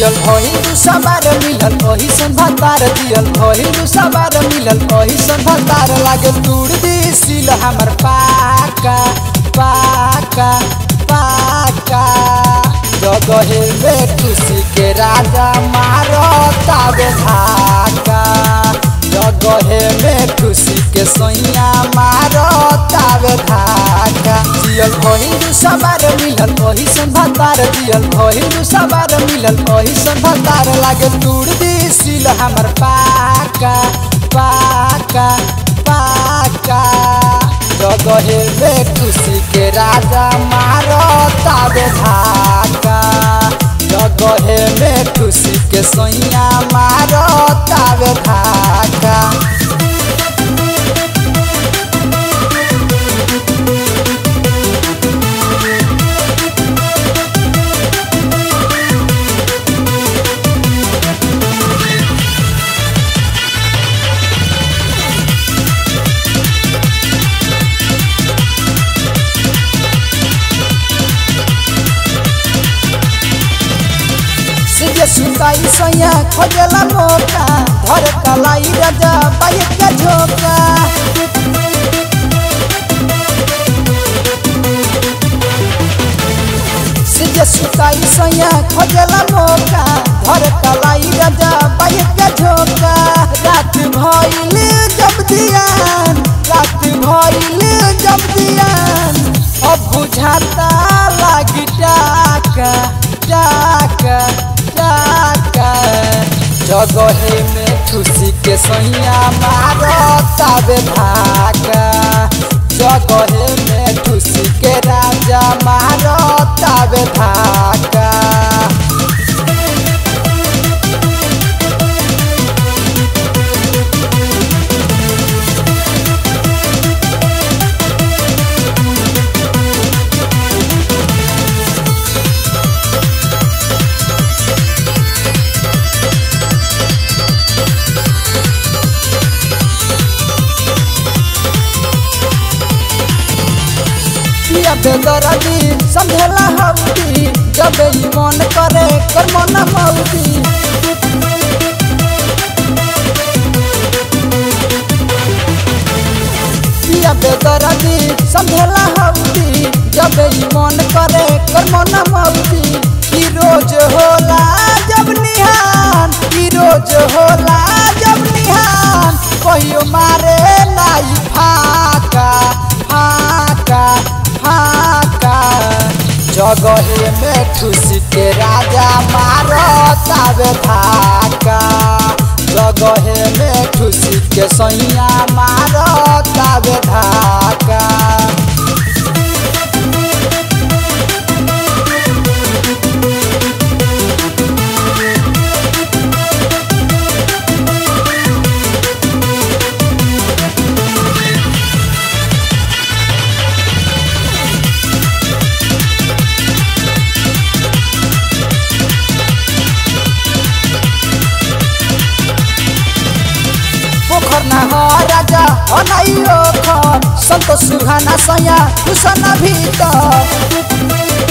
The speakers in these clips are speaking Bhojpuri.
जियल भइल सवार मिलल ओही सन भतार जियल भइल सवार मिलल ओही सन भतार लागे तूड़ दी सिल हमर पाका पाका पाका जगहे में खुशी के राजा मारो ताबे धाका जगहे में खुशी के सैया मारो ताबे धाका जियल भइल सवार मिलल ओही सन भतार जियल भइल सवार मिलल ओही सन भतार लागे तूड़ दी सिल हमर पाका पाका पाका जगहे में खुशी के राजा मारो ताबे धाका जगहे में खुशी के सैया मारो ताबे धाका सीधे सुताई सैया खोजला मौका धर कलाई राजा बाइक का झोंका सीधे सुताई सैया खोजला मौका धर कलाई राजा बाइक का झोंका रात भइल जब दियान रात भइल जब दियान अब बुझाता लागी टाका टाका टाका जगहे में खुशी के सैया मारो ताबे धाका जगहे में खुशी के राजा मारो ताबे धाका पिया बेदरदी समझेला हौदी जब ई मन करे कर मन मौदी पिया बेदरदी समझेला हौदी जब ई मन करे कर मन मौदी की रोज होला जब निहान की रोज होला जब निहान कहियो मारे लाई फाका फाका फाका जगहे में खुशी के राजा मारो ताबे धाका जगहे में खुशी के सैया मारो ताबे धाका पोखर ना हो राजा अनाई ओखर संतोष सुहाना सया कुसन भीतर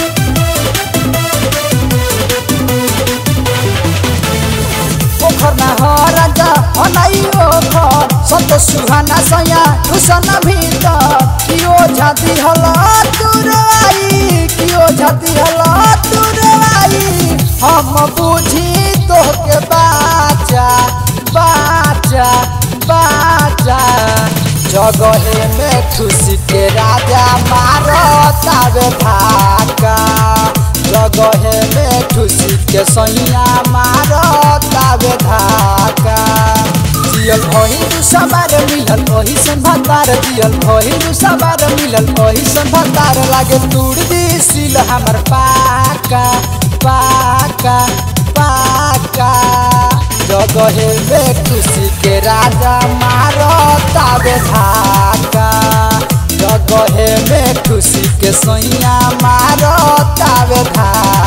पोखर ना हो राजा अनाई ओखर संतोष सुहाना सया कुसन भीतर कियो झाती हला तुरवाई कियो झाती हला तुरवाई हम बुझी तोहके बाचा बाचा बाचा जगहे में खुशी के राजा मारो ताबे धाका जगहे में खुशी के सैया मारो ताबे धाका जियल भइल सवार मिलल ओही सन भतार जियल भइल सवार मिलल ओही सन भतार लागे तूड़ दी सिल हमर पाका पाका पाका जगहे में खुशी के राजा मारो ताबे धाका जगहे में खुशी के सैया मारो ताबे धाका